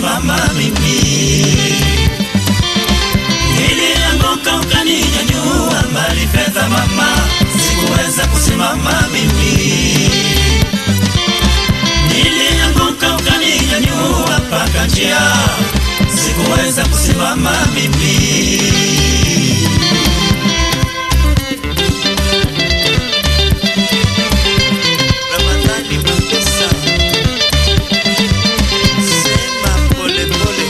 kusimama mimi. Nilianguka ukaninyanyua, mbali fedha mama, sikuweza kusimama mimi. Nilianguka ukaninyanyua mpaka njia, sikuweza kusimama mimi. Ramadhani Mapesa, sema pole pole,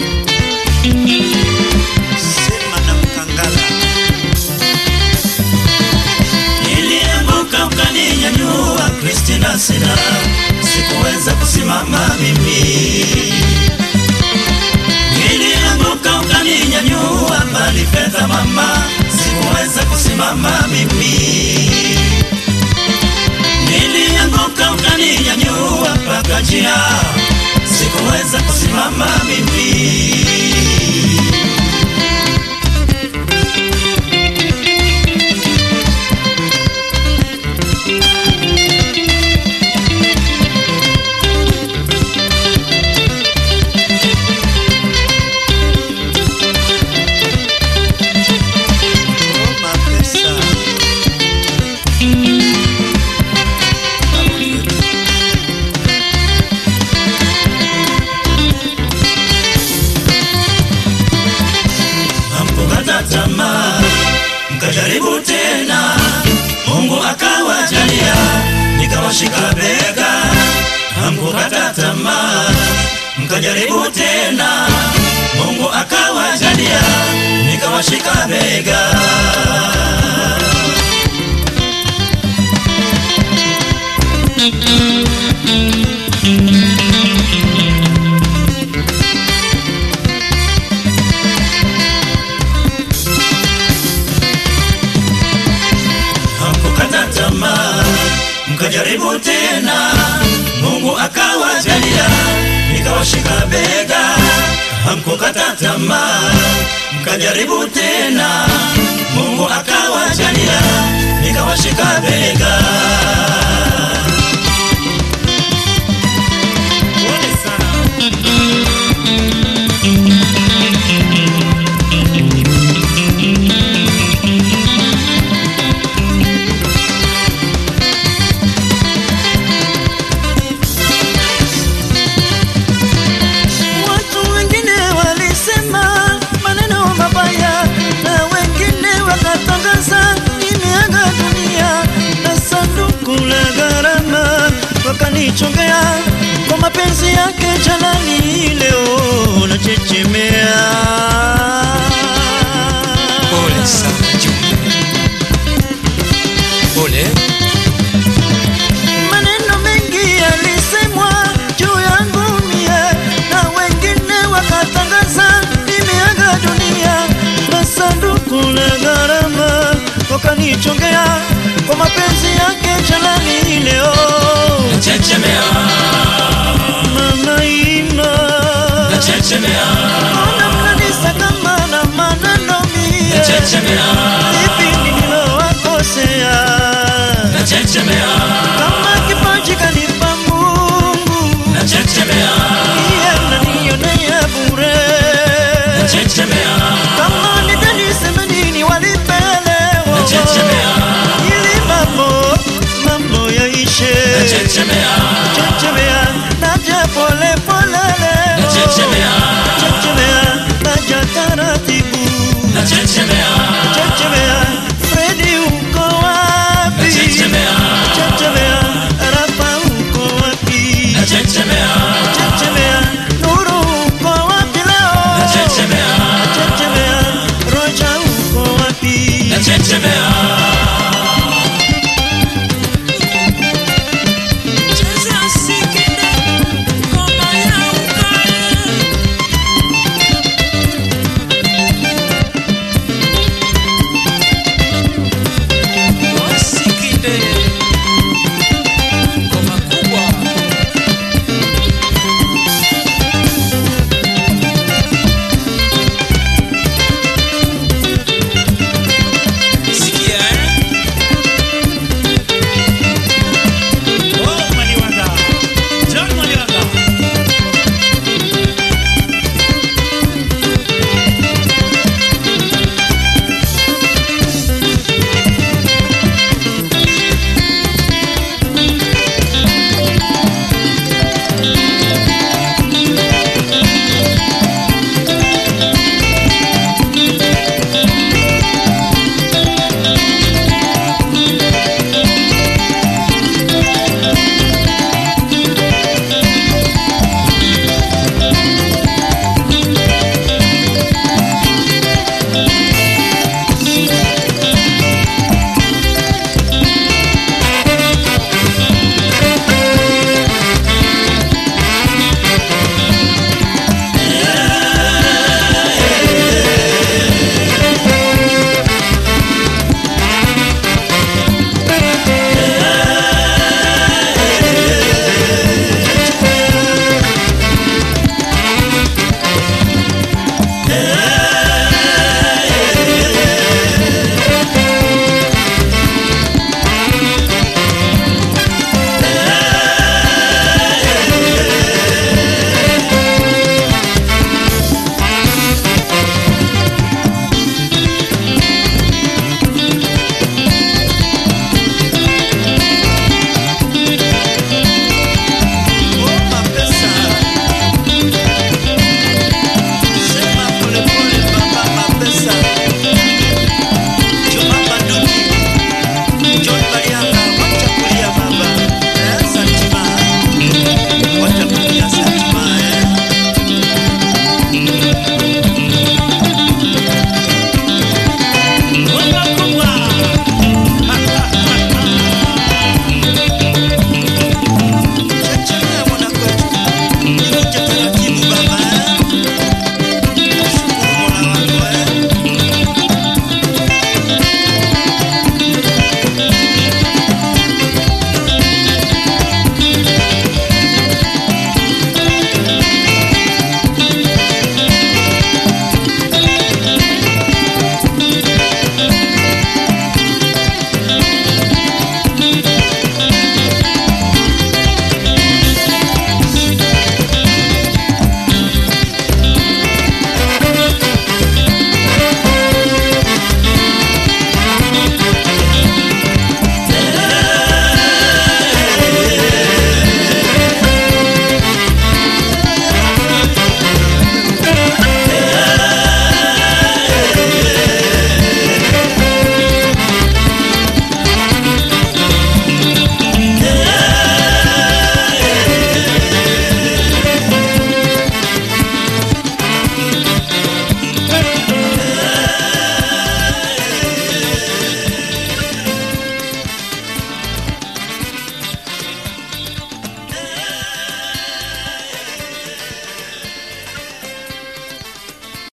sema na Mkangala. Nilianguka ukaninyanyua, Kristina sina, sikuweza kusimama mimi. Nilianguka ukaninyanyua, mbali fedha mama, sikuweza kusimama mimi. Nilianguka ukaninyanyua mpaka njia, sikuweza kusimama mimi. Oh, Mapesa. hamkukata tamaa, mkajaribu tena, Mungu akawajalia, nikawashika bega. Hamkukata tamaa, mkajaribu tena, Mungu akawajalia, nikawashika bega. hamkukata tamaa, mkajaribu tena, Mungu akawajalia, nikawashika bega. Hamkukata tamaa, mkajaribu tena, Mungu akawajalia, nikawashika bega. Pole sana. Watu wengine walisema maneno mabaya na wengine wakatangaza nimeaga dunia na sanduku la gharama wakanichongea kwa mapenzi yake jalani, leo nachechemea. Pole sana Jumbe, pole. Maneno mengi yalisemwa juu yangu mie, na wengine wakatangaza nimeaga dunia, na sanduku la gharama wakanichongea kwa mapenzi yake jalani, leo Chechemea, mama ima chechemea, ona mnanisaka na maneno mie, chechemea, ipi nililowakosea chechemea, kama kipaji kanipa Mungu chechemea, iye mnanionea bure chechemea. kama ni deni semenini walipelewa Nachechemea. ili mambo mambo yaishe Chechemea, chechemea naja pole polele Nachechemea. chechemea naja taratibu chechemea,